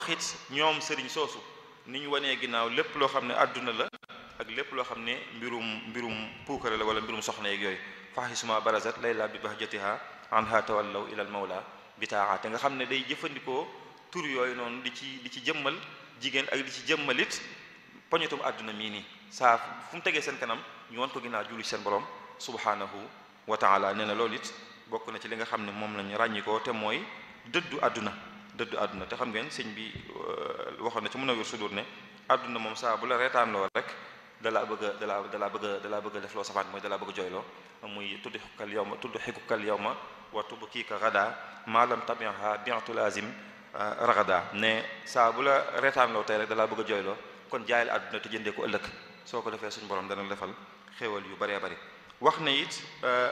it ñoom sëriñ soosu ni ñu wanee ginnaaw lépp loo xam ne àdduna la ak lépp loo xam ne mbirum mbirum puukare la wala mbirum soxna yeeg yooyu fahisuma barazat layla bi bahjatiha anha tawallaw ila al mawla bitaa te nga xam ne day jëfandikoo tur yooyu noonu di ci di ci jëmmal jigéen ak di ci jëmmalit poñetum àdduna mii nii saa fu mu tegee seen kanam ñu wan ko ginnaaw julli seen borom subhanahu wa taala nee na loolu it bokk na ci li nga xam ne moom lañu ràññikoo te mooy dëddu àdduna dëddu àdduna te xam ngeen sëñ bi waxoon na ci mën a wér sudur ne àdduna moom saa bu la reetaan loo rek dalaa bëgg a dalaa dalaa bëgg a dalaa bëgg a def loo safaan mooy dalaa bëgg a jooyloo muy tudd xukal yow ma tudd xikukal yow ma wa tubb kii ka rada maalam tabiha bientu lazim ragada ne saa bu la reetaan loo tey rek dalaa bëgg a jooyloo kon jaayal àdduna te jëndee ko ëllëg soo ko defee suñu borom dana defal xéewal yu baree bari wax na it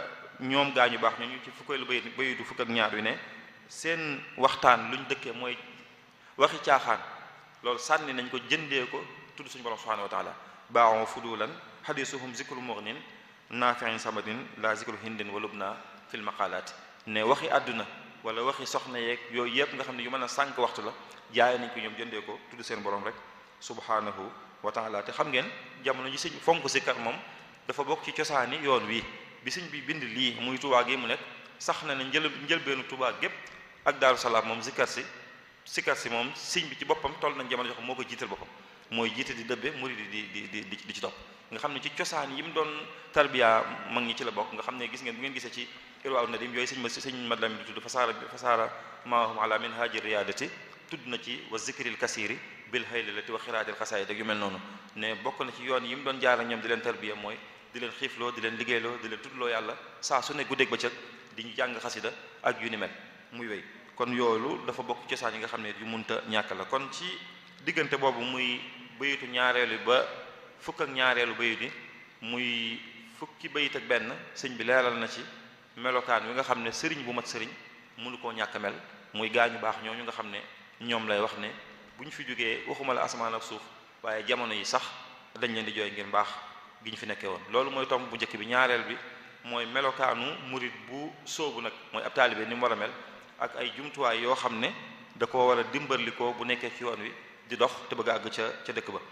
ñoom gaañu baax nañu ci fukkeelu bay bayidu fukk ak ñaar wi ne seen waxtaan luñ dëkkee mooy waxi caaxaan loolu sànni nañ ko jëndee ko tudd suñu borom subhanahu wa taala baaxoo fudulan xadisuhum zikru mughnin naafiin samadin la zikru hindin wa lubna fil maqalaati ne waxi àdduna wala waxi soxna yeeg yooyu yëpp nga xam ne yu mën a sànq waxtu la jaay nañ ko ñoom jëndee ko tudd seen borom rek subhanahu wa taala te xam ngeen jamono ji sëñ fonk sikkar moom dafa bokk ci cosaani yoon wi bi sëñ bi bind lii muy Tuubaa gi mu nekk sax na ne njël njëlbeenu Tuubaa gépp ak Daaru Salaam moom sikkar si sikkar si moom sëñ bi ci boppam toll nañ jamono jox moo ko jiital boppam mooy jiite di dëbbe murid di di di di di ci topp nga xam ne ci cosaan yi mu doon tarbiya mag ñi ci la bokk nga xam ne gis ngeen bu ngeen gisee ci irwaaw nadim yooyu sëñ ma sëñ madlam bi tudd fasaara fasaara maahum ala min haaji riyaadati tudd na ci wa zikril kasiri bil haylilati wa xiraatil xasaayid ak yu mel noonu ne bokk na ci yoon yi mu doon jaar ak ñoom di leen tarbiya mooy di leen xiifloo di leen liggéeyloo di leen tuddloo yàlla saa su ne guddeeg bëccëg di ñu jàng xasida ak yu ni mel muy wéy kon yoolu dafa bokk cosaan yi nga xam ne yu munta ñàkk la kon ci diggante boobu muy bayitu ñaareelu ba fukk ak ñaareelu bayit yi muy fukki bayit ak benn sëñ bi leeral na ci melokaan wi nga xam ne sëriñ bu mat sëriñ mënu koo ñàkk mel muy gaañu baax ñooñu nga xam ne ñoom lay wax ne bu ñu fi jógee waxuma la asamaan ak suuf waaye jamono yi sax dañ leen di jooy ngir mbaax gi ñu fi nekkee woon loolu mooy tomb bu njëkk bi ñaareel bi mooy melokaanu murit bu soobu nag mooy ab taalibe ni mu war a mel ak ay jumtuwaay yoo xam ne da ko war a dimbalikoo bu nekkee ci yoon wi di dox te bëgg a àgg ca ca dëkk ba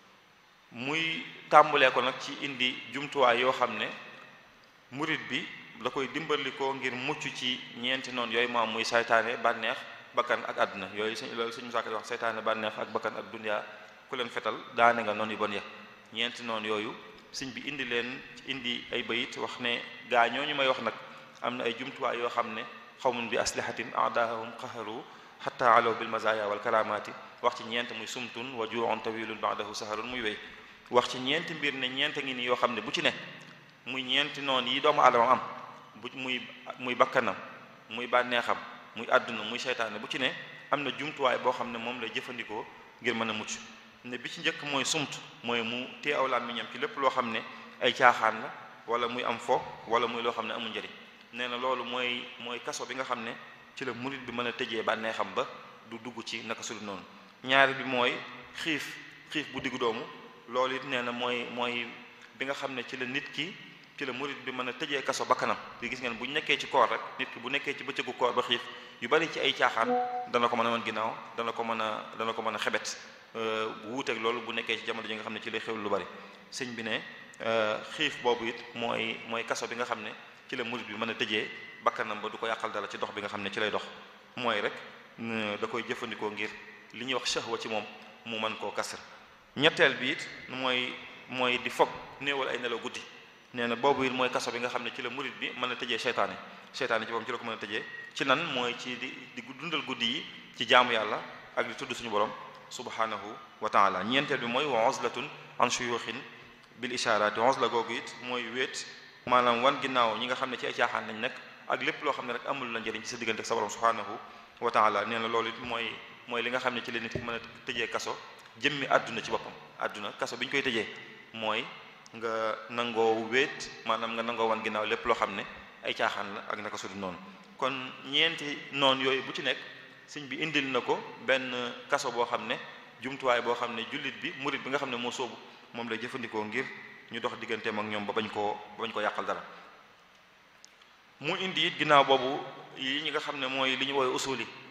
muy tàmbalee ko nag ci indi jumtuwaay yoo xam ne murit bi da koy dimbalikoo ngir mucc ci ñeenti noonu yooyu maam muy saytaane bànneex bakkan ak àdduna yooyu sëñ loolu sëñ Musaa Ka wax saytaane bànneex ak bakkan ak dunya ku leen fetal daane nga noonu yu bon ya ñeenti noonu yooyu sëñ bi indi leen indi ay bayit wax ne gaa ñooñu may wax nag am na ay jumtuwaay yoo xam ne xawmun bi aslihatin aadaahum qaharu xatta alaw bil mazaya wal karamati wax ci ñeent muy sumtun wa ju'un tawilun ba'dahu saharun muy wéy wax ci ñeenti mbir ne ñeent ngi nii yoo xam ne bu ci ne muy ñeenti noonu yi doomu aadama am bu muy muy bakkanam muy bànneexam muy àdduna muy seytaane bu ci ne am na jumtuwaay boo xam ne moom lay jëfandikoo ngir mën a mucc ne bi ci njëkk mooy sumt mooy mu téye aw làmmiñam ci lépp loo xam ne ay caaxaan la wala muy am fo wala muy loo xam ne amul njëriñ nee na loolu mooy mooy kaso bi nga xam ne ci la murit bi mën a tëjee bànneexam ba du dugg ci naka sulu noonu ñaari bi mooy xiif xiif bu diggu doomu loolu it nee na mooy mooy bi nga xam ne ci la nit ki ci la murit bi mën a tëjee kaso bakkanam bi gis ngeen bu ñu nekkee ci koor rek nit ki bu nekkee ci bëccëgu koor ba xiif yu bari ci ay caaxaan dana ko mën a mën ginnaaw dana ko mën a dana ko mën a xebet bu wuuteeg loolu bu nekkee ci jamono ji nga xam ne ci lay xew lu bari sëñ bi ne xiif boobu it mooy mooy kaso bi nga xam ne ci la murit bi mën a tëjee bakkanam ba du ko yàqal dara ci dox bi nga xam ne ci lay dox mooy rek da koy jëfandikoo ngir li ñuy wax shahwa ci moom mu mën koo kasr ñetteel bi it mooy mooy di fog néewal ay nelaw guddi nee na boobu it mooy kaso bi nga xam ne ci la murit bi mën a tëjee seytaane seytaane ci moom ci la ko mën a tëjee ci nan mooy ci di di dundal guddi yi ci jaamu yàlla ak di tudd suñu borom subhanahu wa taala ñeenteel bi mooy wa uzlatun an shuyuxin bil isharati uzla googu it mooy wéet maanaam wan ginnaaw ñi nga xam ne ci ay caaxaan lañ nekk ak lépp loo xam ne rek amul la njëriñ ci sa diggante ak sa borom subhanahu wa taala nee na loolu it mooy mooy li nga xam ne ci la nit ki mën a tëjee kaso jëmmi àdduna ci boppam àdduna kaso bi ñu koy tëjee mooy nga nangoo wéet maanaam nga nangoo wan ginnaaw lépp loo xam ne ay caaxaan la ak naka sudul noonu kon ñeenti noonu yooyu bu ci nekk sëñ bi indil na ko benn kaso boo xam ne jumtuwaay boo xam ne jullit bi murit bi nga xam ne moo soobu moom lay jëfandikoo ngir ñu dox digganteem ak ñoom ba bañ koo ba bañ ko yàqal dara mu indi it ginnaaw boobu yi ñi nga xam ne mooy li ñu woowee usuli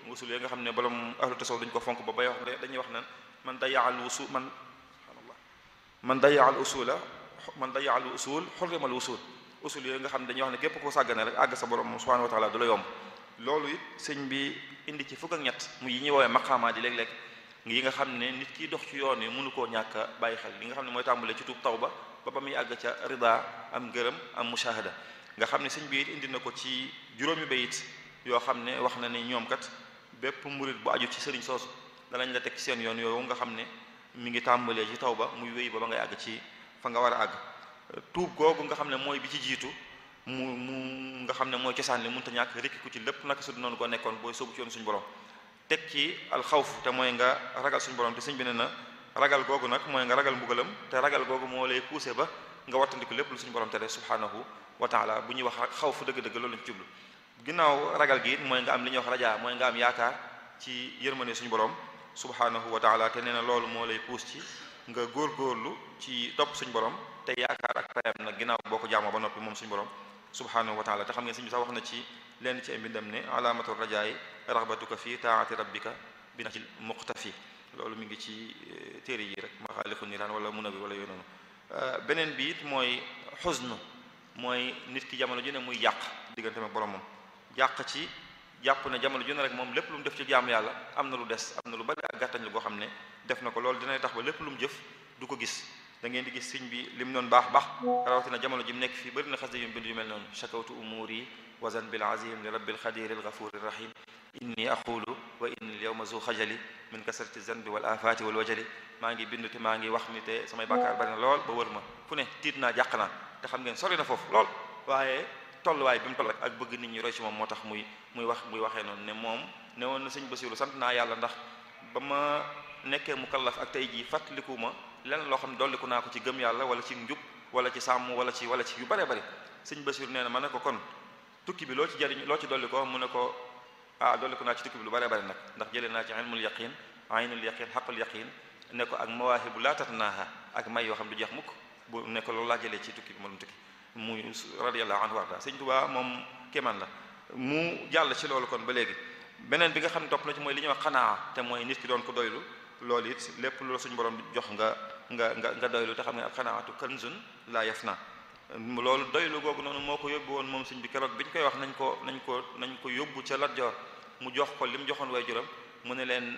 usul yi nga xam ne borom ahlu tasawuf dañu ko fonk ba bay wax dañuy wax nan man dayaal wusul man subhanallah man dayaal usula man dayaal usul xurrimal usul usul yooyu nga xam ne dañuy wax ne képp koo sàggane rek àgg sa borom subhanahu wa taala du la yomb loolu it sëñ bi indi ci fukk ak ñett mu yi ñuy woowee maqaamaat yi léeg-léeg yi nga xam ne nit kiy dox ci yoon yi mënu koo ñàkk a bàyyi xel li nga xam ne mooy tàmbalee ci tuub tawba ba ba muy àgg ca rida am ngërëm am mushahada nga xam ne sëñ bi it indi na ko ci juróomi bayit yoo xam ne wax na ne ñoom kat bépp murit bu aju ci sëriñ soosu danañ la teg ci seen yoon yooyu nga xam ne mi ngi tàmbalee ci tawba muy wéy ba ba ngay àgg ci fa nga war a àgg tuub googu nga xam ne mooy bi ci jiitu mu mu nga xam ne mooy cosaan li mënta ñàkk rekki ku ci lépp naka su noonu ko nekkoon booy sóobu ci yoon suñu borom teg ci alxawf te mooy nga ragal suñu borom te sëñ bi ne na ragal googu nag mooy nga ragal mbugalam te ragal googu moo lay poussé ba nga wattandiku lépp lu suñu borom tere subhanahu wa taala bu ñuy wax xawf dëgg-dëgg loolu lañ ci jublu ginnaaw ragal gi it mooy nga am li ñuy wax rajaa mooy nga am yaakaar ci yërmande suñu borom subhanahu wa taala te nee na loolu moo lay pousse ci nga góorgóorlu ci topp suñu borom te yaakaar ak payam nag ginnaaw boo ko jaamoo ba noppi moom suñu borom subhanahu wa taala te xam ngeen sëñ bi sax wax na ci lenn ci ay mbindam ne alaamatu rajaay raxbatuka fi taati rabbika bi na ci muqtafi loolu mi ngi ci téere yi rek maxaaliqu niraan wala munawi wala yooyu noonu beneen bi it mooy xusnu mooy nit ki jamono ju ne muy yàq diggante ak boromam yàq ci jàpp ne jamono ju ne rek moom lépp lu mu def ci jaamu yàlla am na lu des am na lu bari ak gàttañ lu goo xam ne def na ko loolu dina tax ba lépp lu mu jëf du ko gis da ngeen di gis sëñ bi lim noonu baax baax rawatina jamono ji mu nekk fii bëri na xas yu bind yu mel noonu shakawtu umuri wazan bil azim li rabbil xadir al ghafur ar rahim inni aqulu wa inni al yawma zu xajali min kasrati zanbi wal afati wal wajali maa ngi bind te maa ngi wax ni te samay bàkkaar bari na lool ba wër ma fu ne tiit naa jàq naa te xam ngeen sori na foofu lool waaye tolluwaay bi mu toll ak bëgg nit ñi roy ci moom moo tax muy muy wax muy waxee noonu ne moom ne woon na sëñ Basiru sant naa yàlla ndax ba ma nekkee mu kallaf ak tey jii fàttaliku ma lenn loo xam ne dolliku naa ko ci gëm yàlla wala ci njub wala ci sàmm wala ci wala ci yu bare bari sëñ Basiru nee na ma ne ko kon tukki bi loo ci jariñ loo ci dolli ko mu ne ko ah dolliku naa ci tukki bi lu bare bari nag ndax jëlee naa ci ilmul yaqin aynul yaqin xaqul yaqin ne ko ak mawaahibu laa tatnaaha ak may yoo xam du jeex mukk bu ne ko loolu laa jëlee ci tukki bi ma doon tukki muy radiyallahu anhu warda sëñ Tuubaa moom kéemaan la mu jàll ci loolu kon ba léegi beneen bi nga xam ne topp na ci mooy li ñuy wax xanaa te mooy nit ki doon ko doylu loolu it lépp lu la suñu borom jox nga nga nga nga doylu te xam ne ak xanaatu kanzun laa yafna loolu doylu googu noonu moo ko yóbbu woon moom sëñ bi keroog bi ñu koy wax nañ ko nañ ko nañ ko yóbbu ca Lat Joor mu jox ko li mu joxoon way juram mu ne leen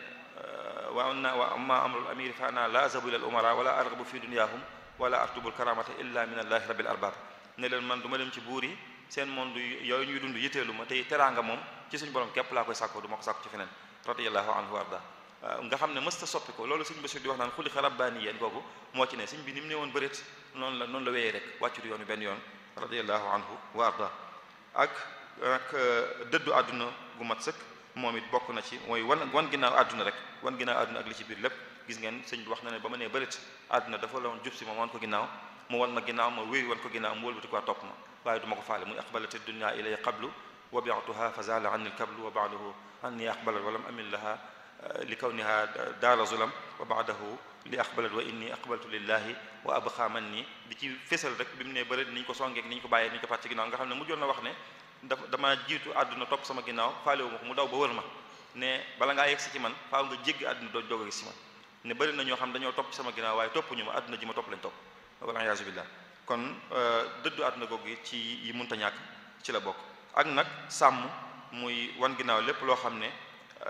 wa na wa amma amrul amiri fa ana la azabu ila al umara wala arghabu fi dunyahum wala artubul karamata illa min allahi rabbil arbab ne leen man du ma dem ci buur yi seen monde yooyu ñuy dund yitteelu ma tey teraanga moom ci suñu borom képp laa koy sàkko du ma ko sàkko ci feneen radiyallahu anhu wa arda nga xam ne mësta soppi ko loolu sëñ Basiru di wax naan xuliqa rabbaaniyan googu moo ci ne sëñ bi ni mu ne woon bëreet noonu la noonu la wéyee rek wàccu yoon wi benn yoon radiyallahu anhu wa arda ak ak dëddu àdduna gu mat sëkk moom it bokk na ci mooy wan wan ginnaaw àdduna rek wan ginnaaw àdduna ak li ci biir lépp gis ngeen sëñ bi wax na ne ba ma nee bëreet àdduna dafa la woon jub si ma wan ko ginnaaw mu wan ma ginnaaw ma wéy wan ko ginnaaw mu wëlbati ko topp ma waaye du ma ko faale muy aqbalati dunya ilay qablu wa bi'tuha fa zala anni al-kablu wa ba'dahu anni aqbalat wa lam amil laha li kawniha daara zulam wa ba'dahu li aqbalat wa inni aqbaltu lillahi wa abqa manni di ci fésal rek bi mu ne bëri ni ñu ko songeek ni ñu ko bàyyee ni ñu ko fàtt ci ginnaaw nga xam ne mujjoon na wax ne dafa dama jiitu àdduna topp sama ginnaaw faalewu ma ko mu daw ba wër ma ne bala ngaa yegg si ci man faaw nga jéggi àdduna doo doog a gis ci man ne bëri na ñoo xam dañoo topp ci sama ginnaaw waaye topp ñu ma àdduna ji ma topp lañ topp wala yaasu billah kon dëddu àdduna googu ci yi munta ñàkk ci la bokk ak nag sàmm muy wan ginnaaw lépp loo xam ne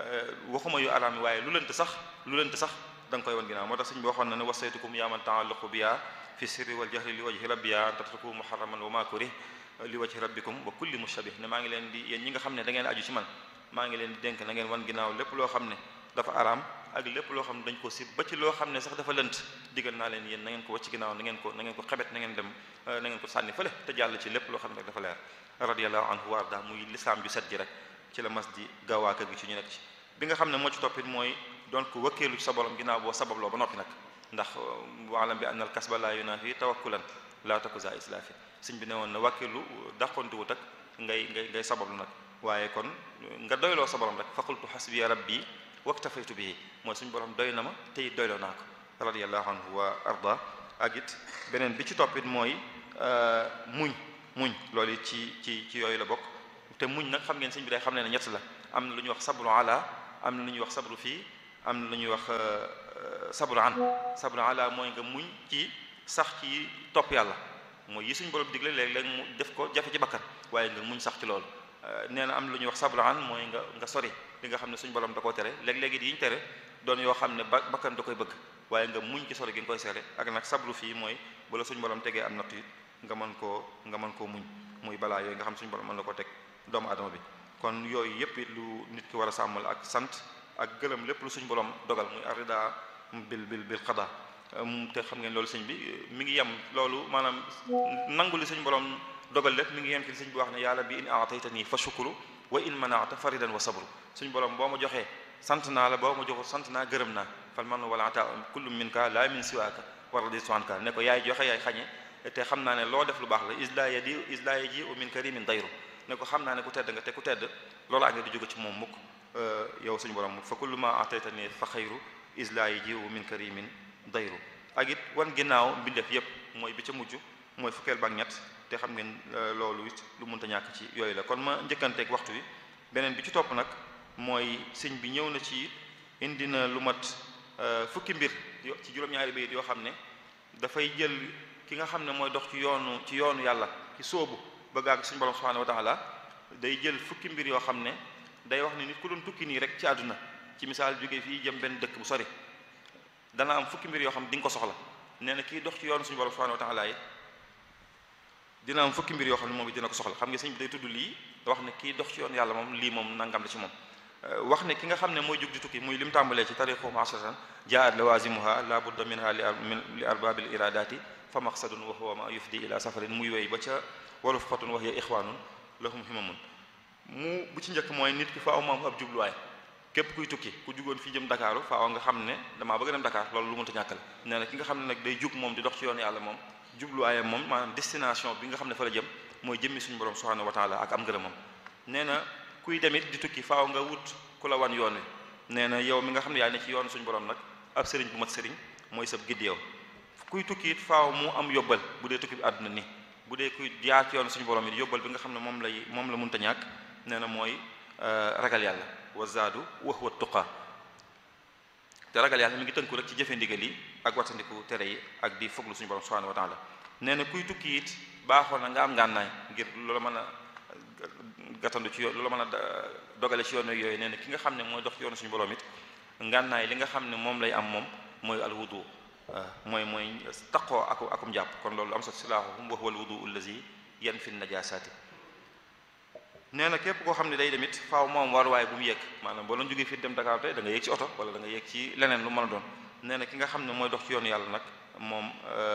waxuma yu araam yi waaye lu lënt sax lu lënt sax da nga koy wan ginnaaw moo tax sëñ bi waxoon na ne wasaytukum yaa man ta'allaqu biya fi sirri wal jahri li wajhi rabbiya an tatruku muharraman wa ma kurih li wajhi rabbikum wa kulli mushabih ne maa ngi leen di yéen ñi nga xam ne da ngeen aju ci man maa ngi leen di dénk na ngeen wan ginnaaw lépp loo xam ne dafa araam ak lépp loo xam ne dañ ko sib ba ci loo xam ne sax dafa lënt digal naa leen yéen na ngeen ko wacc ginnaaw na ngeen ko na ngeen ko xebet na ngeen dem na ngeen ko sànni fële te jàll ci lépp loo xam ne rek dafa leer radiyallahu anhu wa arda muy lislaam ju set ji rek ci la mas di gaawaa kër gi ci ñu nekk ci bi nga xam ne moo ci toppit mooy doon ko wëkkeelu ci sa borom ginnaaw boo sababloo ba noppi nag ndax waalam bi anna al kasba la yunafi tawakkulan la takuza islafi sëñ bi ne woon na wàkkeelu dàqontiwut ak ngay ngay ngay sabablu nag waaye kon nga doyloo sa borom rek fa qultu hasbiya rabbi waktafaytu bihi mooy suñu borom doy na ma te it doyloo naa ko radiyallahu anhu wa arda ak it beneen bi ci toppit mooy muñ muñ loolu it ci ci ci yooyu la bokk te muñ nag xam ngeen sëñ bi day xam ne ne ñett la am na lu ñuy wax sabru ala am na lu ñuy wax sabru fii am na lu ñuy wax sabru an sabru ala mooy nga muñ ci sax ci topp yàlla mooy yi suñu borom digle léeg-léeg mu def ko jafe ci bakkan waaye nga muñ sax ci loolu nee na am lu ñuy wax sabru an mooy nga nga sori li nga xam ne suñu borom da koo tere léeg-léeg it yi ñu tere doon yoo xam ne ba bakkan da koy bëgg waaye nga muñ ci sori gi nga koy sere ak nag sabru fii mooy bala suñu borom tegee am natt it nga mën koo nga mën koo muñ muy balaa yooyu nga xam suñu borom mën na ko teg doomu adama bi kon yooyu yëpp it lu nit ki war a sàmmal ak sant ak gërëm lépp lu suñu borom dogal muy arida bil bil bil qada te xam ngeen loolu sëñ bi mi ngi yem loolu maanaam nangu li suñu borom dogal lépp mi ngi yem ci li sëñ bi wax ne yàlla bi in aataytani fa shukru wa in manaata faridan wa sabru suñu borom boo ma joxee sant naa la boo ma joxul sant naa gërëm naa fal man wala ata kullu min ka la min siwaaka war la di soanka ne ko yaay joxe yaay xañe te xam naa ne loo def lu baax la isla ya di isla ya ji u min karimin dayru ne ko xam naa ne ku tedd nga te ku tedd loolu a nga di jóge ci moom mukk yow suñu borom fa kullu ma ataytani fa xayru isla ya ji u min karimin dayru ak it wan ginnaaw mbindeef yépp mooy bi ca mujj mooy fukkeel ba ak ñett te xam ngeen loolu it lu mënta ñàkk ci yooyu la kon ma njëkkanteeg waxtu wi beneen bi ci topp nag mooy sëñ bi ñëw na ci indi na lu mat fukki mbir ci juróom-ñaari bayit yoo xam ne dafay jël ki nga xam ne mooy dox ci yoonu ci yoonu yàlla ci sóobu ba gaag suñu borom subhanahu wa taala day jël fukki mbir yoo xam ne day wax ne nit ku doon tukki nii rek ci àdduna ci misaal jóge fii jëm benn dëkk bu sori dana am fukki mbir yoo xam ne di nga ko soxla nee na kii dox ci yoonu suñu borom subhanahu wa taala yi dina am fukki mbir yoo xam ne moom it dina ko soxla xam nga sëñ bi day tudd lii wax ne kii dox ci yoonu yàlla moom lii moom nangam la ci moom wax ne ki nga xam ne mooy jóg di tukki muy lim tàmbalee ci tariqu masatan jaat lawazimuha la budda minha li arbabil iradati fa maqsadun wa huwa ma yufdi ila safarin muy wéy ba ca waluf xatun wax ya ixwanun lahum himamun mu bu ci njëkk mooy nit ki faaw mu am ab jubluwaay képp kuy tukki ku jugoon fii jëm Dakaaru faaw nga xam ne damaa bëgg dem Dakar loolu lu mënta ñàkkal nee na ki nga xam ne nag day jug moom di dox ci yoonu yàlla moom jubluwaayam moom maanaam destination bi nga xam ne fa la jëm mooy jëmmi suñu borom subhanahu wa taala ak am ngërëmam nee na kuy demit di tukki faaw nga wut ku la wan yoon wi nee na yow mi nga xam ne yaa ne ci yoonu suñu borom nag ab sëriñ bu mat sëriñ mooy sab gidd yow kuy tukki it faaw mu am yóbbal bu dee tukki bi àdduna ni bu dee kuy jaar ci yoonu suñu borom it yóbbal bi nga xam ne moom lay moom la mënta ñàkk nee na mooy ragal yàlla wa zaadu wa huwa tuqa te ragal yàlla mi ngi tënku rek ci jëfe ndigal yi ak wattandiku tere yi ak di foglu suñu borom subhanahu wa taala nee na kuy tukki it baaxoon na nga am ngànnaay ngir loola mën a gàttandu ci yoon loola mën a dogale ci yoon yooyu nee na ki nga xam ne mooy dox ci yoonu suñu borom it ngànnaay li nga xam ne moom lay am moom mooy al wudu mooy mooy taqoo ak akum jàpp kon loolu am sa silaahuhum wa huwa al wudu allazi yanfi najasaati nee na képp koo xam ne day demit faaw moom waruwaay bu mu yegg maanaam boo doon jógee fii dem Dakar tey da nga yegg ci oto wala da nga yegg ci leneen lu mën a doon nee na ki nga xam ne mooy dox ci yoonu yàlla nag moom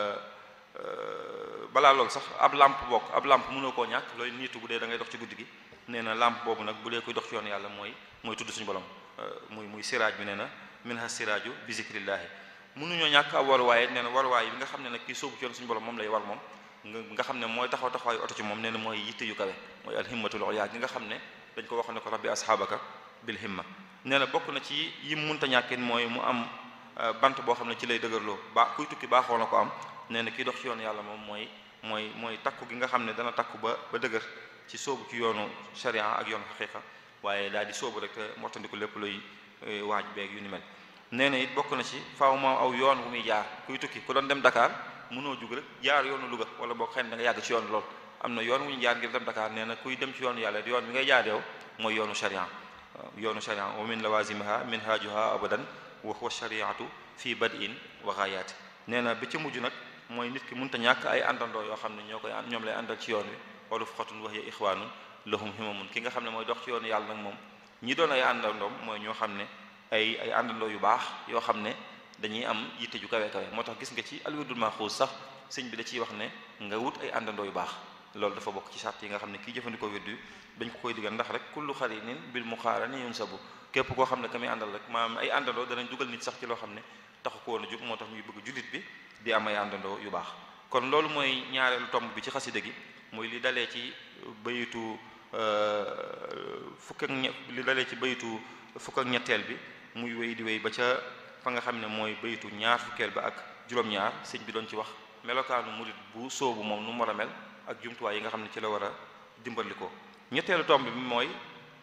balaa loolu sax ab lampe bokk ab lampe mënoo koo ñàkk looy niitu bu dee da ngay dox ci guddi gi nee na lampe boobu nag bu dee koy dox ci yoonu yàlla mooy mooy tudd suñu borom muy muy siraaj bi nee na minha siraaju bi zikrillaahi mënuñoo ñàkk ab waruwaay nee na waruwaay bi nga xam ne nag kii sóobu ci yoonu suñu borom moom lay war moom nga xam ne mooy taxaw taxawaayu oto ci moom nee na mooy yitte yu kawe mooy alhimmatul ulya gi nga xam ne dañ ko wax ne ko rabbi asxaabaka bil himma nee na bokk na ci yim munta ñàkkin mooy mu am bant boo xam ne ci lay dëgërloo ba kuy tukki baaxoo na ko am nee na kii dox ci yoonu yàlla moom mooy mooy mooy takku gi nga xam ne dana takku ba ba dëgër ci sóobu ci yoonu sharia ak yoonu xaqiqa waaye daal di sóobu rek te mottandiku lépp luy waaj beeg yu ni mel nee na it bokk na ci faaw moom aw yoon bu muy jaar kuy tukki ku doon dem Dakar mënoo jug rek jaar yoonu Louga wala boo xëy na da nga yàgg ci yoon lool am na yoon wu ñu jaar ngir dem Dakar nee na kuy dem ci yoonu yàlla yoon bi ngay jaar yow mooy yoonu sharia yoonu sharia wa min lawazimiha minhajuha abadan wa huwa shariatu fi bad'in wa ghayat nee na bi ci mujj nag mooy nit ki mënta ñàkk ay àndandoo yoo xam ne ñoo koy ñoom lay àndal ci yoon wi wala fuxatun wa hiya ixwaanun lahum himamun ki nga xam ne mooy dox ci yoonu yàlla nag moom ñi doon ay àndandoom mooy ñoo xam ne ay ay àndandoo yu baax yoo xam ne dañuy am yitte ju kawe kawe moo tax gis nga ci alwirdul maxuus sax sëñ bi da ciy wax ne nga wut ay àndandoo yu baax loolu dafa bokk ci sart yi nga xam ne kii jëfandikoo wirdu dañ ko koy digal ndax rek kullu xarinin bil muqaarani yunsabu képp koo xam ne ka muy àndal rek maanaam ay àndandoo danañ dugal nit sax ci loo xam ne taxu ko woon a jóg moo tax ñuy bëgg jullit bi di am ay àndandoo yu baax kon loolu mooy ñaareelu tomb bi ci xasida gi muy li dalee ci bayitu fukk ak ñe li dalee ci bayitu fukk ak ñetteel bi muy wéy di wéy ba ca fa nga xam ne mooy bayitu ñaar fukkeel ba ak juróom-ñaar sëñ bi doon ci wax melokaanu murit bu soobu moom nu mu war a mel ak jumtuwaay yi nga xam ne ci la war a dimbali ko ñetteelu tomb bi mooy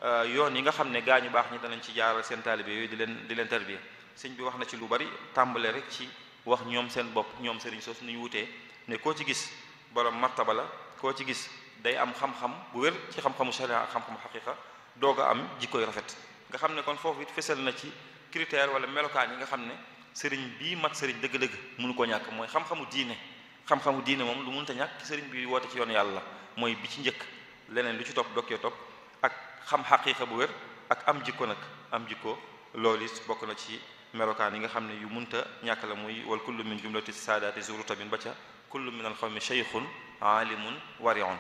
yoon yi nga xam ne gaa ñu baax ñi danañ ci jaaral seen taalibe yooyu di leen di leen tarbiya sëñ bi wax na ci lu bari tàmbale rek ci wax ñoom seen bopp ñoom sëriñ sos nu ñu wutee ne koo ci gis borom martaba la koo ci gis day am xam-xam bu wér ci xam-xamu sharia ak xam-xamu xaqiqa doog a am jikkoy rafet nga xam ne kon foofu it fesal na ci critère wala melokaan yi nga xam ne sëriñ bii mat sëriñ dëgg-dëgg mënu ko ñàkk mooy xam-xamu diine xam-xamu diine moom lu mënta ñàkk sëriñ bi woote ci yoon yàlla mooy bi ci njëkk leneen lu ci topp dokkee topp ak xam xaqiqa bu wér ak am jikko nag am jikko loolu it bokk na ci melokaan yi nga xam ne yu munta ñàkk la muy wal kullu min jumlati saadaati zuruta bin ba ca kullu min al xawmi cheykhun aalimun wariun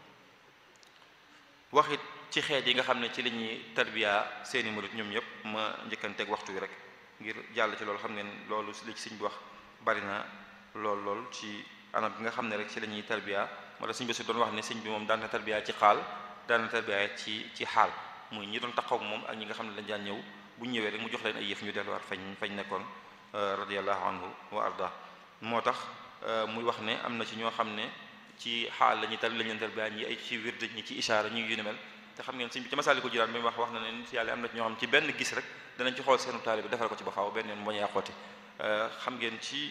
waxit ci xeet yi nga xam ne ci la ñuy tarbiya seeni murit ñoom ñëpp ma njëkkanteeg waxtu wi rek ngir jàll ci loolu xam ngeen loolu li ci sëñ bi wax bari na lool lool ci anam bi nga xam ne rek ci la ñuy tarbiya moo tax sëñ bi su doon wax ne sëñ bi moom daan na tarbiya ci xaal daan na tarbiya ci ci xaal muy ñi doon taxaw moom ak ñi nga xam ne dañ daan ñëw bu ñu ñëwee rek mu jox leen ay yëf ñu delluwaat fañ fañ nekkoon radiyallahu anhu wa arda moo tax muy wax ne am na ci ñoo xam ne ci xaal la ñuy tar la ñu tarbiya ñi ay ci wird ñi ci ishaara ñu yu ni mel te xam ngeen sëñ bi ci Masaalikul Jinaan bi wax wax na ne nit yàlla am na ci ñoo xam ci benn gis rek danañ ci xool seenu taalibe defal ko ci ba faaw benn yoon bañ a yàqooti xam ngeen ci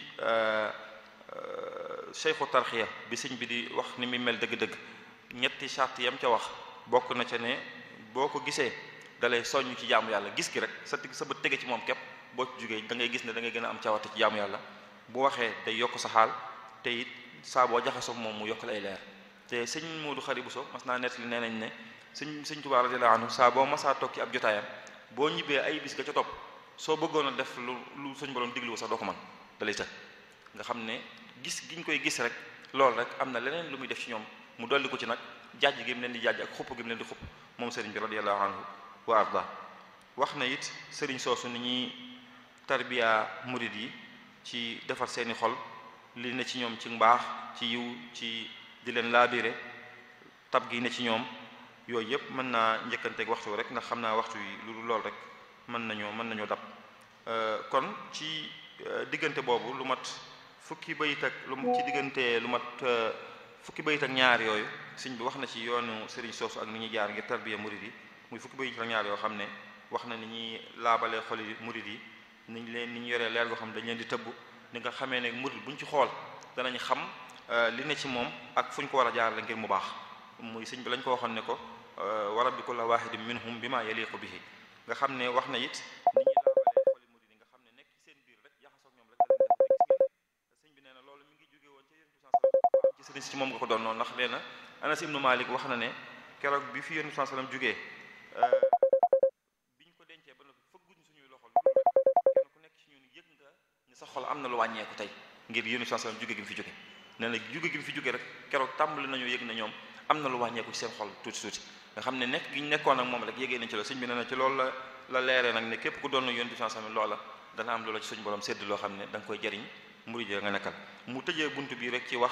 cheikhu tarxiya bi sëñ bi di wax ni muy mel dëgg-dëgg ñetti charte yam ca wax bokk na ca ne boo ko gisee dalay soññ ci jaamu yàlla gis gi rek sa sa bët tege ci moom képp boo ci jógee da ngay gis ne da ngay gën a am cawate ci jaamu yàlla bu waxee day yokk sa xaal te it saa boo jaxasoo moom mu yokk lay leer te sëñ Moodu Xari Buso mas naa nettali nee nañ ne sëñ sëñ Tuubaa radiyallaahu anhu saa boo masaa toog ci ab jotaayam boo ñibbee ay bis ga ca topp soo bëggoon a def lu lu suñ borom diglu sax doo ko mën dalay të nga xam ne gis giñ koy gis rek loolu rek am na leneen lu muy def ci ñoom mu dolli ko ci nag jaaj gi mu leen di jaaj ak xupp gi mu leen di xupp moom sëriñ bi radiyallaahu anhu wa arda wax na it sëriñ soosu ni ñuy tarbiya murid yi ci defar seeni xol li ne ci ñoom ci mbaax ci yiw ci di leen laabire tab gi ne ci ñoom yooyu yëpp mën naa njëkkanteeg waxtu rek ndax xam naa waxtu yi lu lool rek mën nañoo mën nañoo dab kon ci diggante boobu lu mat fukki bayit ak lu ci diggante lu mat fukki bayit ak ñaar yooyu sëñ bi wax na ci yoonu sëriñ soosu ak ni ñuy jaar ngir tarbiya murid yi muy fukki bayit ak ñaar yoo xam ne wax na ni ñuy laabalee xoli murid yi ni ñu leen ni ñu yoree leer goo xam dañ leen di tëbb ni nga xamee ne murid buñ ci xool danañ xam li ne ci moom ak fu ñu ko war a jaarale ngir mu baax muy sëñ bi lañ ko waxoon ne ko wa rabbi kulla wahidin minhum bima yaliqu bihi nga xam ne wax na it ni ñuy laabalee xoli murid yi nga xam ne nekk ci seen biir rek jaxasoog ñoom rek da leen def gis ngeen sëñ bi nee na loolu mi ngi jóge woon ca yonent bi ci sëriñ si ci moom nga ko doon noonu ndax nee na Anas ibnu Malik wax na ne keroog bi fi yonent bi sallam jógee biñ ko dencee ba noppi fëgguñ suñuy loxo lu rek kenn ku nekk ci ñun yëg nga ni sa xol am na lu wàññeeku tey ngir yonent bi sallam jóge gi mu fi jóge nee na jóge gi mu fi jóge rek keroog tàmbali nañu yëg na ñoom am na lu wàññeeku ci seen xol tuuti tuuti nga xam ne nekk gi ñu nekkoon ak moom rek yégee nañ ci loolu sëñ bi nee na ci loolu la la leeree nag ne képp ku doon yonent bi sallam loola dana am loola ci suñu borom sédd loo xam ne da nga koy jariñ murid nga nekkal mu tëjee bunt bi rek ci wax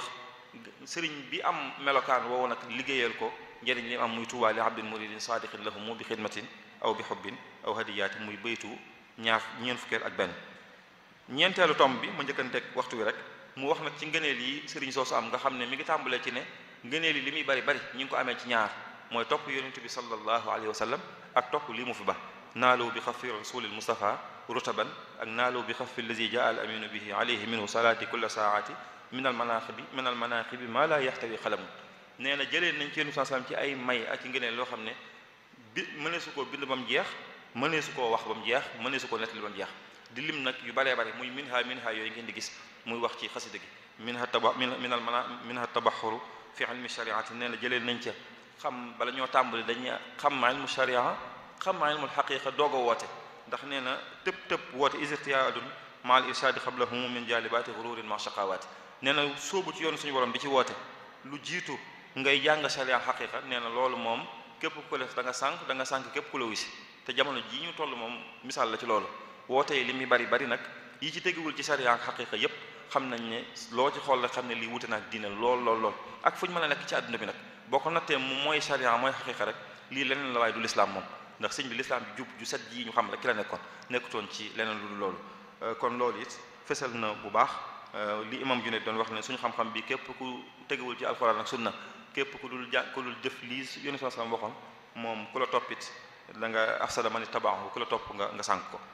sëriñ bi am melokaan woowu nag liggéeyal ko njëriñ li am muy tuubaa li abdin muridin saadiqin lahumu bi xidmatin aw bi xubbin aw hadiyaati muy baytu ñaar ñeent fukkeel ak benn ñeenteelu tomb bi ma njëkkanteeg waxtu wi rek mu wax nag ci ngëneel yi sëriñ soosu am nga xam ne mi ngi tàmbalee ci ne ngëneel yi li muy bari bari ñi ngi ko amee ci ñaar mooy topp yonent bi sallallahu alayhi wa sallam ak topp lii mu fi ba naalu bi xafi rasulil mustafa rutaban ak naalu bi xafi allazi jaa al aminu bihi alayhi minhu salaati kulla saati min al manaqibi min al manaqibi maa laa yaxtawi xalamu nee na jëlee nañ ci yonent sallam ci ay may ak ci ngëneel loo xam ne bi mënee su koo bind ba mu jeex mënee su koo wax ba mu jeex mënee su koo nettali ba mu jeex di lim nag yu baree bare muy minha minha yooyu ngeen di gis muy wax ci xasida gi minha taba min al mana minha tabaxuru fi ilmi shariati nee na jëlee nañ ca xam bala ñoo tàmbali dañuy xam ilmu sharia xam ilmul xaqiqa doog a woote ndax nee na tëb tëb woote isirtiyaadun ma al irshadi xablahum min jalibaati xururin ma shaqawaati nee na sóobu ci yoonu suñu borom di ci woote lu jiitu ngay jàng sharia xaqiqa nee na loolu moom képp ku def da nga sànq da nga sànq képp ku la wisi te jamono jii ñu toll moom misaal la ci loolu woote yi li muy bari bari nag yi ci teguwul ci sharia ak xaqiqa yépp xam nañ ne loo ci xool rek xam ne lii wute naag diine lool lool lool ak fu ñu mën a nekk ci àdduna bi nag boo ko nattee mu mooy sharia mooy xaqiqa rek lii leneen la waaye du lislaam moom ndax sëñ bi lislaam bi jub ju set ji ñu xam rek ki la nekkoon nekkutoon ci leneen lu dul loolu kon loolu it fesal na bu baax li imam Junayd doon wax ne suñu xam-xam bi képp ku tegewul ci alxuraan ak sunna képp ku dul ja ku dul jëf lii yónni saa salaam waxoon moom ku la toppit da nga afsada man ittabaahu ku la topp nga nga sànk ko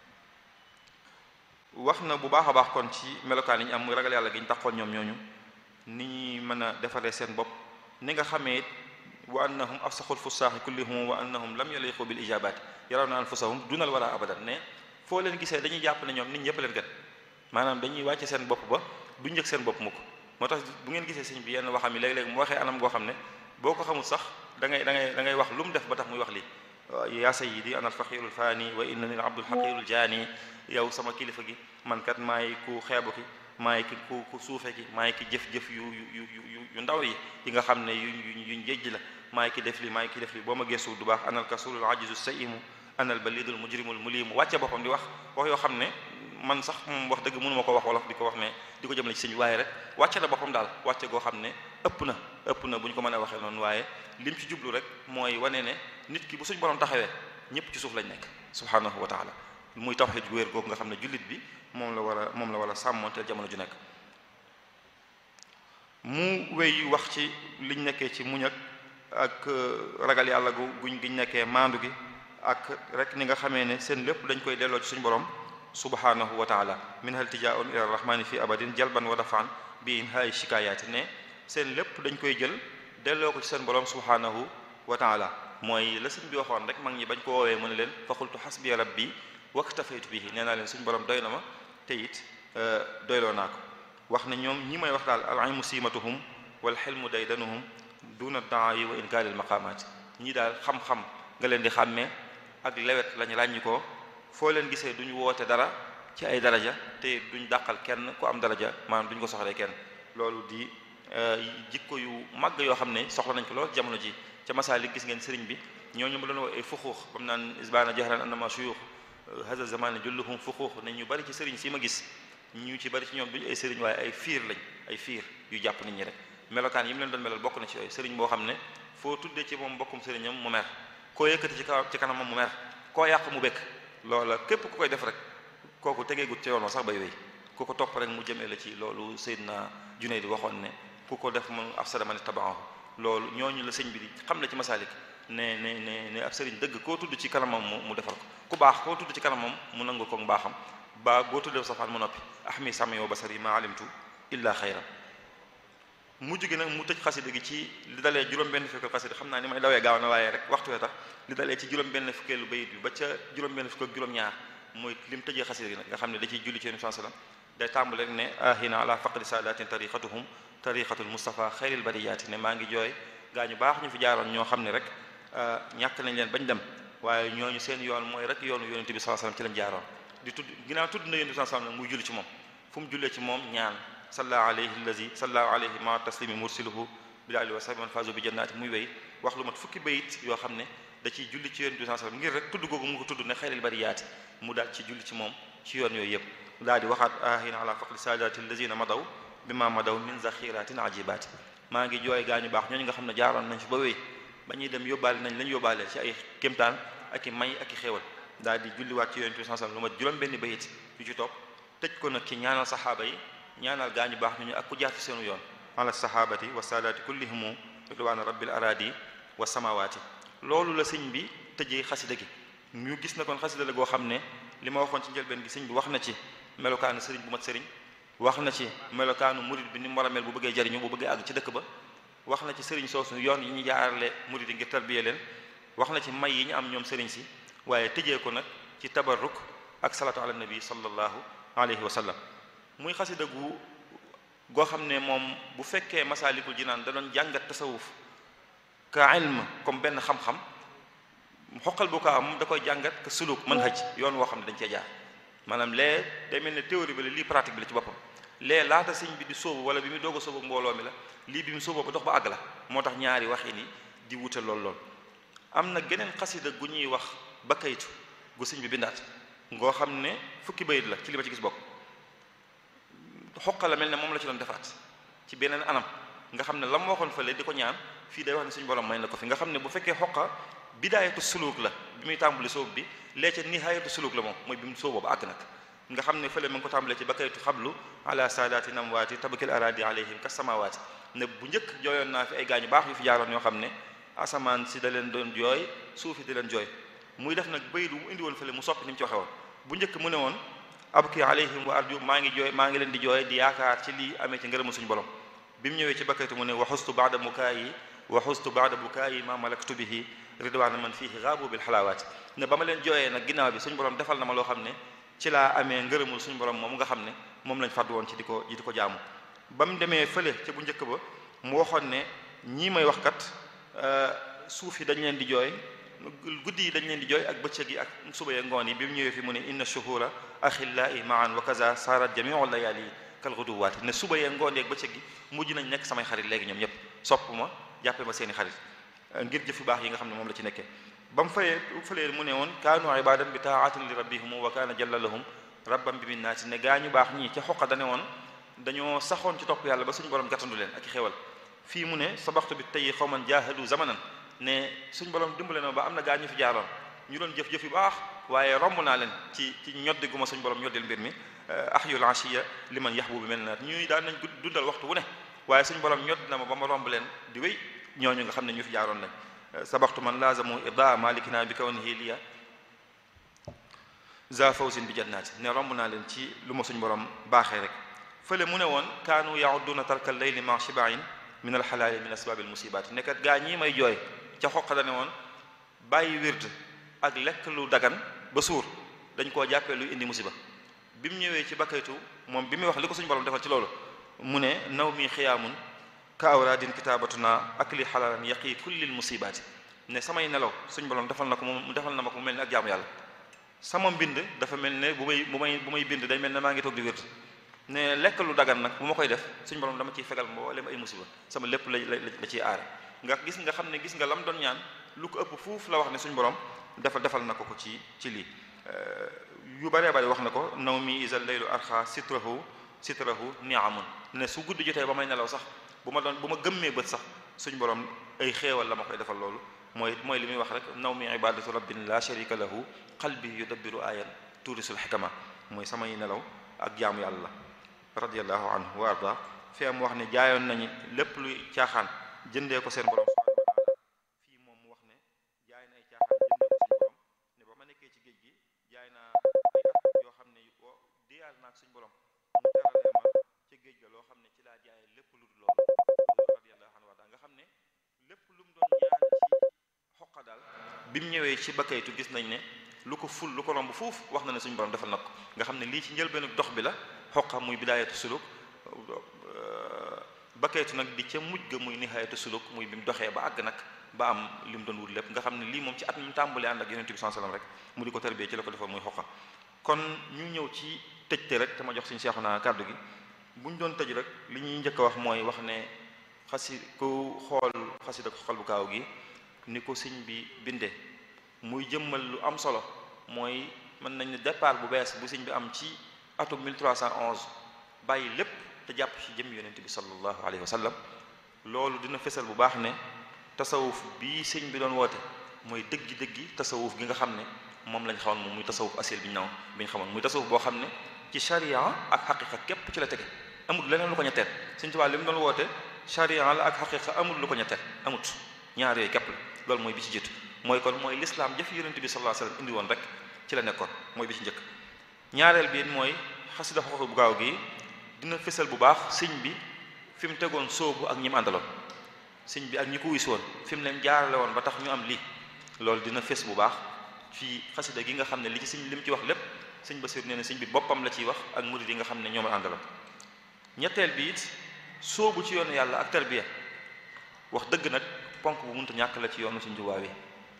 wax na bu baax a baax kon ci melokaan yi ñu am muy ragal yàlla gi ñu taxoon ñoom ñooñu ni ñuy mën a defaree seen bopp ni nga xamee it wa annahum afsaxul fusaaxi kullihum wa annahum lam yaliqu bil ijabaati yaraw na anfusahum dunal wara abadan ne foo leen gisee dañuy jàpp ne ñoom nit ñëpp leen gën maanaam dañuy wàcce seen bopp ba du njëkk seen bopp mukk moo tax bu ngeen gisee sëñ bi yenn waxam yi léeg-léeg mu waxee anam goo xam ne boo ko xamul sax da ngay da ngay da ngay wax lu mu def ba tax muy wax lii yaa sayyidi ana alfaqiru alfaani wa innani al abdul haqiru aljaani yow sama kilifa gi man kat maay ku xeebu ki maay ki ku ku suufe ki maay ki jëf-jëf yu yu yu yu ndaw yi yi nga xam ne yuñ yuñ yuñ jejj la maay ki def li maay ki def li boo ma geesu du baax anal kasulul ajizu saimu anal balidul mujrimul mulimu wàcce boppam di wax wax yoo xam ne man sax moom wax dëgg mënu ma ko wax wolof di ko wax ne di ko jëmale ci sëñ waaye rek wàcce na boppam daal wàcce goo xam ne ëpp na ëpp na bu ñu ko mën a waxee noonu waaye lim ci jublu rek mooy wane ne nit ki bu suñ borom taxawee ñëpp ci suuf lañ nekk subhanahu wa taala muy tawhid gu wér googu nga xam ne jullit bi moom la war a moom la war a sàmmoonteel jamono ju nekk mu wéy wax ci liñ nekkee ci muñ ak ak ragal yàlla gu guñ giñ nekkee maandu gi ak rek ni nga xamee ne seen lépp dañ koy delloo ci suñu borom subhanahu wa taala min hal tijaun ila rahmani fi abadin jalban wa dafaan bi in haay shikayaati ne seen lépp dañ koy jël delloo ko ci seen borom subhanahu wa taala mooy la sëñ bi waxoon rek mag ñi bañ ko woowee mu ne leen fa qultu hasbi rabbi waktafaytu bihi nee naa leen suñu borom doy na ma te it doyloo naa ko wax ne ñoom ñi may wax daal al ilmu siimatuhum wal xilmu daydanuhum duna daayi wa inkaaril maqaamaat ñii daal xam-xam nga leen di xàmmee ak lewet lañ ràññi ko foo leen gisee duñ woote dara ci ay daraja te duñ dàqal kenn ku am daraja maanaam duñ ko soxlee kenn loolu di jikko yu màgg yoo xam ne soxla nañ ko lool jamono ji ca masaalik gis ngeen sëriñ bi ñooñu mu doon wax ay fuxuux bam naan isbaana jahran annama shuyuux hada zamane julluhum fuxuux ne ñu bari ci sëriñ si ma gis ñu ci bari ci ñoom duñu ay sëriñ waaye ay fiir lañ ay fiir yu jàpp nit ñi rek melokaan yi mu leen doon melal bokk na ci yooyu sëriñ boo xam ne foo tuddee ci moom mbokkum sëriñam mu mer koo yëkkati ci kaw ci kanamam mu mer koo yàq mu bekk loola képp ku koy def rek kooku tegeegut ci yoon sax bay wéy ku ko topp rek mu jëmee la ci loolu Seydina Junayd di waxoon ne ku ko def mu afsada man ittaba'ahu loolu ñooñu la sëñ bi di xam la ci masaalik ne ne ne ne ab sëriñ dëgg koo tudd ci kanamam mu mu defar ko ku baax koo tudd ci kanamam mu nangu ko mbaaxam ba boo tuddee safaan mu noppi ahmi sami wa basari ma alimtu illa xayran mujj gi nag mu tëj xasida gi ci li dalee juróom-benn fukkeelu xasida xam naa ni may dawee gaaw na waaye rek waxtu wee tax li dalee ci juróom-benn fukkeelu bayit bi ba ca juróom-benn fukk ak juróom-ñaar mooy lim tëjee xasida gi nag nga xam ne da ciy julli ci yonent sallam day tàmbale rek ne ahina ala faqdi saadatin tariqatuhum tariqatul mustafa xayril bariyaati ne maa ngi jooy gaa ñu baax ñu fi jaaroon ñoo xam ne rek ñàkk nañ leen bañ dem waaye ñooñu seen yoon mooy rek yoonu yonent bi sallallahu alayhi wasallam ci lañ jaaroon di tudd ginnaaw tudd na yonent bi sallallahu alayhi wasallam muy julli ci moom fu mu jullee ci moom ñaan salla alayhi allazi salla alayhi ma taslimi mursiluhu bil ali wa sahbi man fazu bi jannaati muy wéy wax lu mat fukki bayit yoo xam ne da ciy julli ci yonent bi sallallahu alayhi wasallam ngir rek tudd googu mu ko tudd ne xayril bariyaati mu daal ci julli ci moom ci yoon yooyu yëpp daal di waxaat ahina ala faqdi saadaati allazina madaw bima madaw min zaxiratin ajibaati maa ngi jooy gaañu baax ñooñu nga xam ne jaaroon nañ fi ba wéy ba ñuy dem yóbbaale nañ lañ yóbbaale ci ay kémtaan ak i may ak i xéewal daal di julliwaat ci yonent bi sallallahu alayhi wasallam lu mat juróom benn bayit yu ci topp tëj ko nag ci ñaanal saxaaba yi ñaanal gaañu baax ñooñu ak ku jaar ci seenu yoon ala sahabati wa saadaati kullihimu ridwaana rabbil aradi wa samawaati loolu la sëñ bi tëjee xasida gi ñu gis na kon xasida la goo xam ne li ma waxoon ci njëlbeen gi sëñ bi wax na ci melokaanu sëriñ bu mat sëriñ wax na ci melokaanu murid bi ni mu war a mel bu bëggee jariñu bu bëggee àgg ci dëkk ba wax na ci sëriñ soosu yoon yi ñu jaarale murid yi ngir tarbiye leen wax na ci may yi ñu am ñoom sëriñ si waaye tëjee ko nag ci tabarruk ak salatu ala nabi sallallahu alayhi wa sallam muy xasida gu goo xam ne moom bu fekkee masaalikul jinaan da doon jàngat tasawuf ka ilm comme benn xam-xam xoqal bu ko am da koy jàngat ka suluk manhaj yoon woo xam ne dañ cee jaar maanaam lee day mel ne théorie bi la lii pratique bi la ci boppam lee laata sëñ bi di sóobu wala bi muy doog a sóobu mbooloo mi la lii bi mu sóoboo ba dox ba àgg la moo tax ñaari waxi ni di wute lool lool am na geneen xasida gu ñuy wax ba kaytu gu sëñ bi bindaat ngoo xam ne fukki bayit la ci li ma ci gis bokk xoqa la mel ne moom la ci doon defaat ci beneen anam nga xam ne la mu waxoon fële di ko ñaan fii day wax ne suñu borom may na ko fi nga xam ne bu fekkee xoqa bidaayatu suluk la bi muy tàmbali sóob bi lee ca nihaayatu suluk la moom mooy bi mu sóoboo ba àgg nag nga xam ne fële ma ngi ko tàmbalee ci bakaytu xablu ala saadaati namwaati tabakil aradi alayhim ka samawaati ne bu njëkk jooyoon naa fi ay gaañu baax yu fi jaaroon yoo xam ne asamaan si da leen doon jooy suufi di leen jooy muy def nag bayit bu mu indi woon fële mu soppi ni mu ci waxe woon bu njëkk mu ne woon abki alayhim wa arju maa ngi jooy maa ngi leen di jooy di yaakaar ci lii amee ci ngërëmu suñu borom bi mu ñëwee ci bakkatu mu ne wa xustu baada mukaayi wa xustu baada bukaayi ma malaktu bihi ridwaana man fiihi gaabu bil xalaawaati ne ba ma leen jooyee nag ginnaaw bi suñu borom defal na ma loo xam ne ci laa amee ngërëmul suñu borom moom nga xam ne moom lañ fàddu woon ci di ko di ko jaamu ba mu demee fële ca bu njëkk ba mu waxoon ne ñii may wax kat suuf yi dañ leen di jooy guddi yi dañ leen di jooy ak bëccëg yi ak suba ya ngoon yi bi mu ñëwee fi mu ne inna shuhura axillaai maan wa kaza sarat jamiu layaali kal guduwaati ne suba ya ngoon yi ak bëccëg gi mujj nañ nekk samay xarit léegi ñoom ñëpp sopp ma jàppe ma seeni xarit ngir jëf yu baax yi nga xam ne moom la ci nekkee ba mu fayee fëlee mu ne woon kaanu ibadan bi taatin li rabbihum wa kaana jalla lahum rabbam bi minnaati ne gaa ñu baax ñii ca xoqa dane woon dañoo saxoon ci topp yàlla ba suñu borom gàttandu leen ak i xewal fii mu ne sabaxtu bi tey xawman jaahadu zamanan ne suñ borom dimbale na ba am na gaa ñu fi jaaroon ñu doon jëf-jëf yu baax waaye romb naa leen ci ci ñoddi gu ma suñ borom ñoddil mbir mi ahyul ashiya li man yaxbu bi mel na ñuy daan nañ dundal waxtu wu ne waaye suñ borom ñodd na ma ba ma romb leen di wéy ñooñu nga xam ne ñu fi jaaroon lañ sabaxtu man laazamu irda malikina bi kawnihi liya za fawzin bi jannaati ne romb naa leen ci lu ma suñ borom baaxee rek fële mu ne woon kaanu yauduna tarka leyli ma shibain min alxalaali min asbaabil musibaati nekkat gaa ñii may jooy ca xoqa dane woon bàyyi wird ak lekk lu dagan ba suur dañ koo jàppee luy indi musiba bi mu ñëwee ci bakkaytu moom bi muy wax li ko suñu borom defal ci loolu mu ne naw mi xiyaamun ka awraadin kitaabatuna ak li xalaalan yaqi kullil musibaati ne samay nelaw suñu borom defal na ko moom defal na ma ko mu mel ni ak jaamu yàlla sama mbind dafa mel ne bu may bu may bu may bind day mel ne maa ngi toog di wird ne lekk lu dagan nag bu ma koy def suñu borom dama ciy fegal mboolem ay musiba sama lépp la la ciy aare nga gis nga xam ne gis nga lam doon ñaan lu ko ëpp fuuf la wax ne suñu borom defal defal na ko ko ci ci lii yu bëree bëri wax na ko naw mi isa laylu arxa sitrahu sitrahu niamun ne su guddi jotee ba may nelaw sax bu ma doon bu ma gëmmee bët sax suñu borom ay xéewal la ma koy defal loolu mooy mooy li muy wax rek naw mi ibadatu rabbin la sharika lahu qalbi yudabbiru ayan tuurisul xikama mooy samay nelaw ak jaamu yàlla radiallahu anhu wa arda fi am wax ne jaayoon nañu lépp luy caaxaan jëndee ko seen borom subhanahu wa taala fii moom mu wax ne jaay na ay caaxaan jëndee ko suñu borom ne ba ma nekkee ci géej gi jaay naa ay at yoo xam ne wo diyaal naag suñu borom mu teralee ma ca géej ga loo xam ne ci laa jaayee lépp lu dul loolu radiallahu anhu wa arda nga xam ne lépp lu mu doon ñaan ci xoqa daal bi mu ñëwee ci bakkaytu gis nañ ne lu ko ful lu ko romb fuuf wax na ne suñu borom defal na ko nga xam ne lii ci njëlbeenu dox bi la xoqa muy bidaayatu suluk bakkaytu nag di ca mujj ga muy nihaayatu suluk muy bi mu doxee ba àgg nag ba am li mu doon wut lépp nga xam ne lii moom ci at mi mu tàmbalee ànd ak yonent bi sallallahu alayhi wasallam rek mu di ko tarbiyee ci la ko defoon muy xoqa kon ñu ñëw ci tëjte rek te ma jox suñu seexu naa kàddu gi bu ñu doon tëj rek li ñuy njëkk a wax mooy wax ne xasi ku xool xasida ko xol bu kaaw gi ni ko sëñ bi bindee muy jëmmal lu am solo mooy mën nañ ne départ bu bees bu sëñ bi am ci atum 1311 bàyyi lépp te jàpp ci jëm yonent bi sallallahu alayhi wa sallam loolu dina fesal bu baax ne tasawuf bii sëñ bi doon woote mooy dëggi dëggi tasawuf gi nga xam ne moom lañ xamoon moom muy tasawuf asil bi ñu naw bi ñu xamoon muy tasawuf boo xam ne ci sharia ak xaqiqa képp ci la tege amul leneen lu ko ñetteel sëñ Tuubaa li mu doon woote sharia la ak xaqiqa amul lu ko ñetteel amut ñaar yooyu képp la loolu mooy bi ci jiitu mooy kon mooy l'islam jëf yonent bi sallallahu alayhi wasallam indi woon rek ci la nekkoon mooy bi ci njëkk ñaareel bi mooy xasida xoxo bu gaaw gi dina fësal bu baax sëñ bi fi mu tegoon sóobu ak ñi mu àndaloon sëñ bi ak ñi ko wis woon fi mu leen jaarale woon ba tax ñu am lii loolu dina fës bu baax fii xasida gi nga xam ne li ci sëñ li mu ci wax lépp sëñ Basiir nee na sëñ bi boppam la ciy wax ak murid yi nga xam ne ñoom la àndaloon ñetteel bi it sóobu ci yoonu yàlla ak tarbiya wax dëgg nag ponk bu mënta ñàkk la ci yoonu Sëñ Tuubaa wi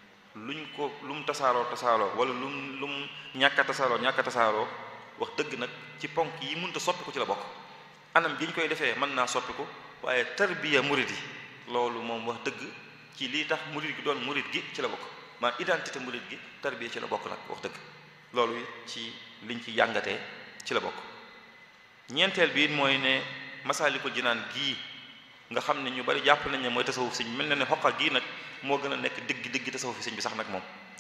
luñ ko lu mu tasaaroo tasaaroo wala lu mu lu mu ñàkk a tasaaroo ñàkk a tasaaroo wax dëgg nag ci ponk yi mënta soppiku ci la bokk anam gi ñu koy defee mën naa soppiku waaye tarbiya murid yi loolu moom wax dëgg ci lii tax murid gi doon murid gi ci la bokk maanaam identité murid gi tarbiya ci la bokk nag wax dëgg loolu ci liñ ci jàngatee ci la bokk ñeenteel bi it mooy ne Masaalikul Jinaan gii nga xam ne ñu bari jàpp nañ ne mooy tasawuf sëñ mel na ne xoqa gii nag moo gën a nekk digg digg tasawuf sëñ bi sax nag moom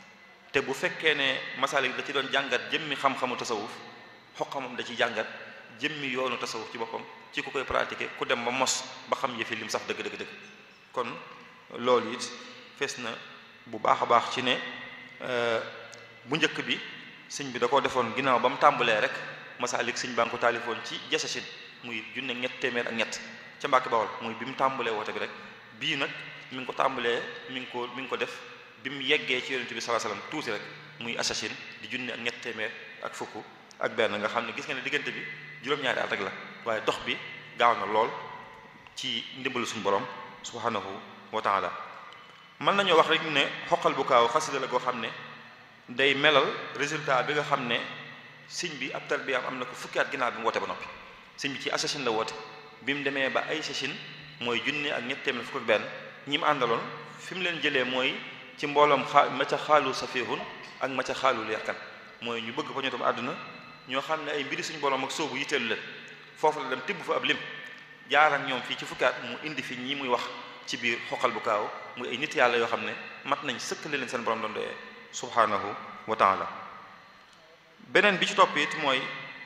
te bu fekkee ne masaalik da ci doon jàngat jëmmi xam-xamu tasawuf xoqa moom da ci jàngat jëmmi yoonu tasawuf ci boppam ci ku koy pratiquer ku dem ba mos ba xam yëfi lim saf dëgg dëgg dëgg kon loolu it fees na bu baax a baax ci ne bu njëkk bi sëñ bi da koo defoon ginnaaw ba mu tàmbalee rek masaalik sëñ baa ngi ko taalifoon ci jasachin muy junne ñett téeméer ak ñett ca Mbàkke Bawol muy bi mu tàmbalee woote bi rek bii nag mi ngi ko tàmbalee mi ngi ko mi ngi ko def bi mu yeggee ci yonent bi sallallahu alayhi wasallam tuuti rek muy assassin di junne ak ñett téeméer ak fukk ak benn nga xam ne gis nga ne diggante bi juróom-ñaari at rek la waaye dox bi gaaw na lool ci ndimbalu suñu borom subhanahu wa taala mën nañoo wax rek ne xoqal bu kaaw xasida la goo xam ne day melal résultat bi nga xam ne sëñ bi ab tarbiyaam am na ko fukki at ginnaaw bi mu woote ba noppi sëñ bi ci assassin la woote bi mu demee ba ay sassin mooy junne ak ñett téeméer fukk ak benn ñi mu àndaloon fi mu leen jëlee mooy ci mbooloom xaa ma ca xaalu safihun ak ma ca xaalu yarkan mooy ñu bëgg fa ñu tam àdduna ñoo xam ne ay mbiri suñu borom ak soobu yitteelu leen foofu la dem tibb fa ab lim jaar ak ñoom fii ci fukkaat mu indi fi ñi muy wax ci biir xoqal bu kaaw muy ay nit yàlla yoo xam ne mat nañ sëkkale leen seen borom doon doyee subhanahu wa taala beneen bi ci topp it mooy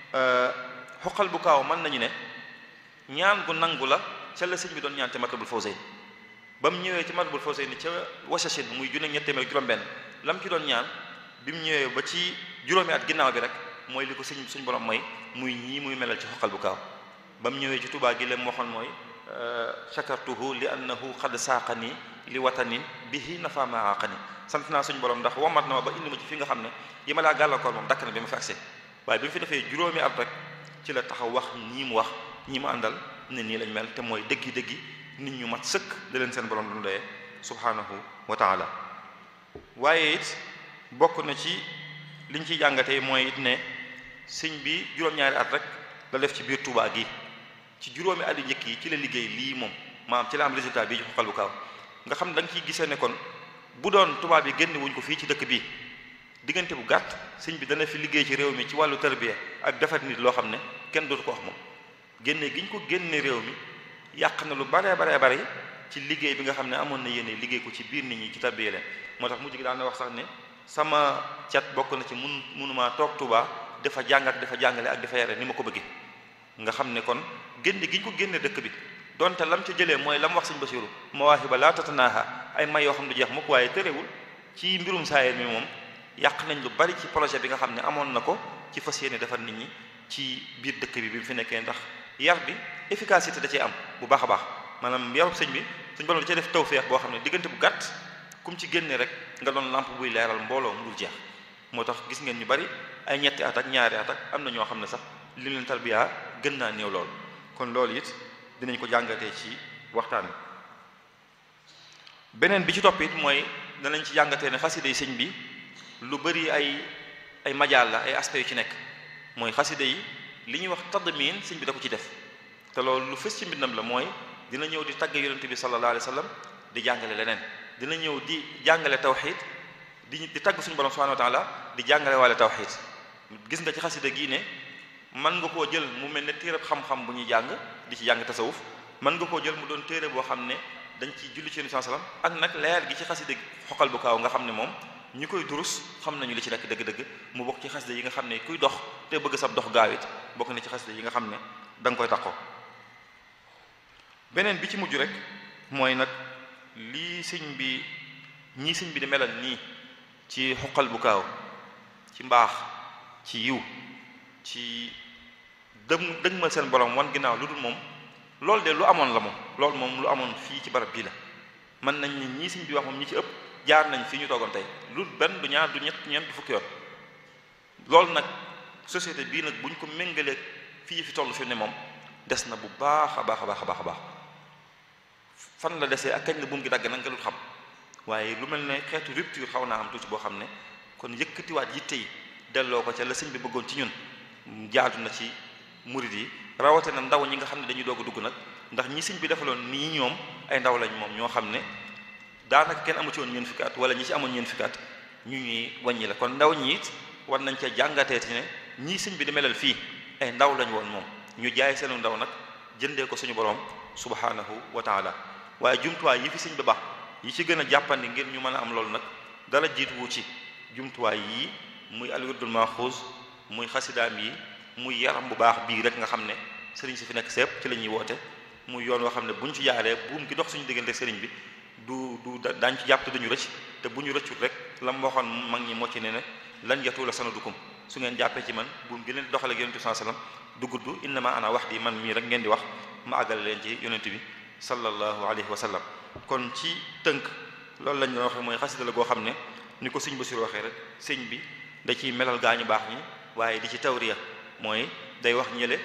xoqal bu kaaw mën nañu ne ñaan gu nangu la ca la sëñ bi doon ñaan ca matlabul fawzayni ba mu ñëwee ci matlabul fawzayni ca wasachin muy junne ñett téeméer juróom-benn lam ci doon ñaan bi mu ñëwee ba ci juróomi at ginnaaw bi rek mooy li ko sëñ suñ borom mooy muy ñii muy melal ci xoqal bu kaaw ba mu ñëwee ci Tuubaa gi leen waxoon mooy shakartuhu li annahu qad saaqani li watanin bihi nafa ma aqani sant naa suñu borom ndax womat na ma ba indi ma ci fi nga xam ne yi ma laa gàllankoor moom dakk na bi ma fi agsee waaye bi mu fi defee juróomi at rek ci la taxaw wax ñii mu wax ñi mu àndal ne nii lañ mel te mooy dëggi dëggi nit ñu mat sëkk da leen seen borom doon doyee subhanahu wa taala waaye it bokk na ci liñ ciy jàngatee mooy it ne sëñ bi juróom-ñaari at rek la def ci biir Tuubaa gi ci juróomi at yu njëkk yi ci la liggéey lii moom maam ci la am résultat bii ci xoqal bu kaaw nga xam da nga ciy gisee ne kon bu doon tubaab yi génn wuñ ko fii ci dëkk bii diggante bu gàtt sëñ bi dana fi liggéey ci réew mi ci wàllu tarbiya ak defar nit loo xam ne kenn dootu ko wax moom génne gi ñu ko génne réew mi yàq na lu baree baree bari ci liggéey bi nga xam ne amoon na yéene liggéey ko ci biir nit ñi ci tarbiya leen moo tax mujj gi daan na wax sax ne sama cat bokk na ci mun munumaa toog Tuubaa dafa jàngat dafa jàngale ak dafa yare ni ma ko bëggee nga xam ne kon génne gi ñu ko génne dëkk bi donte lam ca jëlee mooy lam wax sëñ Basiru mawaahiba laa tatanaaha ay may yoo xam ne du jeex mukk waaye tërewul ci mbirum saayir mi moom yàq nañ lu bari ci projet bi nga xam ne amoon na ko ci fas yéene defar nit ñi ci biir dëkk bi bi mu fi nekkee ndax yar bi efficacité da cee am bu baax a baax maanaam yarub sëñ bi suñ borom da cee def tawfeex boo xam ne diggante bu gàtt kum ci génne rek nga doon lampe buy leeral mbooloo mu dul jeex moo tax gis ngeen ñu bari ay ñetti at ak ñaari at ak am na ñoo xam ne sax li leen tarbiya gën naa néew lool kon loolu it dinañ ko jàngatee ci waxtaan wi beneen bi ci topp it mooy danañ ci jàngatee ne xasida yi sëñ bi lu bari ay ay majaal la ay aspects yu ci nekk mooy xasida yi li ñuy wax tadmin sëñ bi da ko ci def te loolu lu fës ci mbindam la mooy dina ñëw di tagg yonent bi sallallahu alayhi wa sallam di jàngale leneen dina ñëw di jàngale tawxid di di tagg suñu borom subhanahu wa taala di jàngale waale tawxid gis nga ci xasida gii ne mën nga koo jël mu mel ne téereb xam-xam bu ñuy jàng di ci jàng tasawuf mën nga koo jël mu doon téere boo xam ne dañ ci julli ci Yonent sallam ak nag leer gi ci xasida xoqal bu kaaw nga xam ne moom ñi koy durus xam nañu li ci nekk dëgg-dëgg mu bokk ci xasida yi nga xam ne kuy dox te bëgg sab dox gaawit bokk na ci xasida yi nga xam ne da nga koy taxoo beneen bi ci mujj rek mooy nag lii sëñ bi ñii sëñ bi di melal nii ci xoqal bu kaaw ci mbaax ci yiw ci dëm dëgmal seen borom wan ginnaaw lu dul moom loolu de lu amoon la moom loolu moom lu amoon fii ci barab bii la mën nañ ni ñii sëñ bi wax moom ñi ci ëpp jaar nañ fii ñu toogoon tey lu benn du ñaar du ñett ñeent du fukki yoon loolu nag société bii nag bu ñu ko méngalee fii fi toll fi ne moom des na bu baax a baax a baax a baax a baax fan la desee ak kañ la buum gi dagg nag nga dul xam waaye lu mel ne xeetu rupture xaw naa am tuuti boo xam ne kon yëkkatiwaat yitte yi delloo ko ca la sëñ bi bëggoon ci ñun jaadu na ci murid yi rawate na ndaw ñi nga xam ne dañuy doog a dugg nag ndax ñi sëñ bi defaloon nii ñoom ay ndaw lañ moom ñoo xam ne daanaka kenn amu ci woon ñeen fukki at wala ñi ci amoon ñeen fukki at ñu ñuy wàññi la kon ndaw ñi it war nañ cee jàngatee ne ñii sëñ bi di melal fii ay ndaw lañ woon moom ñu jaay seenu ndaw nag jëndee ko suñu borom subhanahu wa taala waaye jumtuwaay yi fi sëñ bi baax yi ci gën a jàppandi ngir ñu mën a am loolu nag dara jiituwu ci jumtuwaay yii muy alwirdul maxuus muy xasidaam yi muy yaram bu baax bii rek nga xam ne sëriñ si fi nekk sépp ci la ñuy woote muy yoon woo xam ne bu ñu ci jaaree buum gi dox suñu diggante sëriñ bi du du daañ ci jàpp te duñu rëcc te bu ñu rëccut rek la mu waxoon mag ñi moo ci ne ne lan yatuula sanadukum su ngeen jàppee ci man buum gi leen di doxale ak yonent bi sallallahu alayhi wasallam du gudd innama ana wax di man mii rek ngeen di wax ma àggale leen ci yonent bi sallallahu alayhi wa sallam kon ci tënk loolu lañ doon waxee mooy xasida la goo xam ne ni ko sëñ Basiru waxee rek sëñ bi da ciy melal gaañu baax ñi waaye di ci tawriya mooy day wax ñële